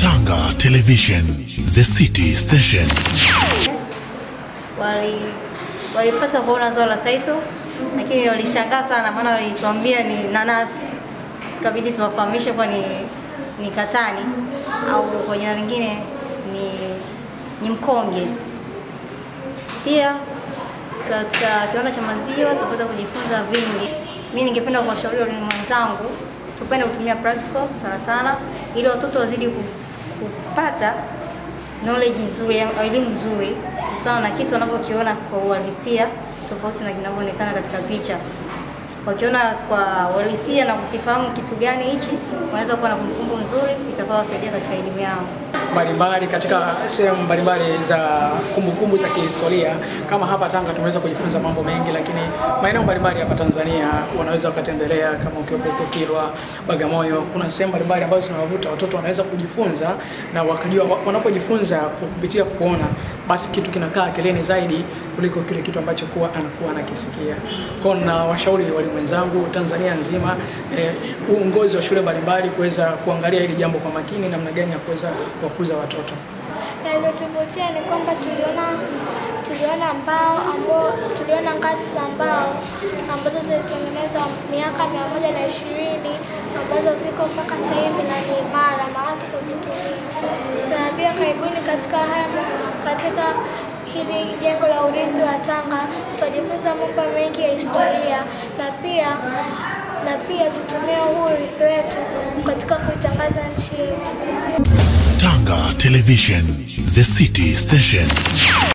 Tanga Television, the city station. wali walipata kuona zao la saiso, lakini walishangaa sana, maana walituambia ni nanasi, ikabidi tuwafahamishe kuwa ni, ni katani au kwa jina lingine ni, ni mkonge. Pia katika kiwanda cha maziwa tupata kujifunza vingi. Mimi ningependa kuwashauri walimu wenzangu tupende kutumia practical sana sana, ili watoto wazidi ku- kupata knowledge nzuri, elimu nzuri kutokana na kitu wanavyokiona kwa uhalisia tofauti na kinavyoonekana katika picha. Wakiona kwa uhalisia na kukifahamu kitu gani hichi, wanaweza kuwa na kumbukumbu nzuri itakayowasaidia katika elimu yao. mbalimbali katika sehemu mbalimbali za kumbukumbu za kihistoria. Kama hapa Tanga tumeweza kujifunza mambo mengi, lakini maeneo mbalimbali hapa Tanzania wanaweza wakatembelea, kama ukiwepo huko Kilwa, Bagamoyo, kuna sehemu mbalimbali ambazo zinawavuta watoto wanaweza kujifunza na wakajua, wa- wanapojifunza kwa kupitia kuona, basi kitu kinakaa akilini zaidi kuliko kile kitu ambacho kuwa anakuwa anakisikia. Kwa hiyo na washauri walimu wenzangu Tanzania nzima, eh, uongozi wa shule mbalimbali kuweza kuangalia hili jambo kwa makini, namna gani ya kuweza kuwakuza watoto. Yaliyotuvutia ni kwamba tuliona tuliona mbao ambao tuliona ngazi za mbao ambazo zilitengenezwa miaka mia moja na ishirini ambazo ziko mpaka sasa hivi na ni imara na watu kuzitumia. Na pia karibuni katika haya katika hili jengo la urithi wa Tanga tutajifunza mambo mengi ya historia na pia na pia tutumie huu urithi wetu katika kuitangaza nchi yetu. Tanga Television, the city station.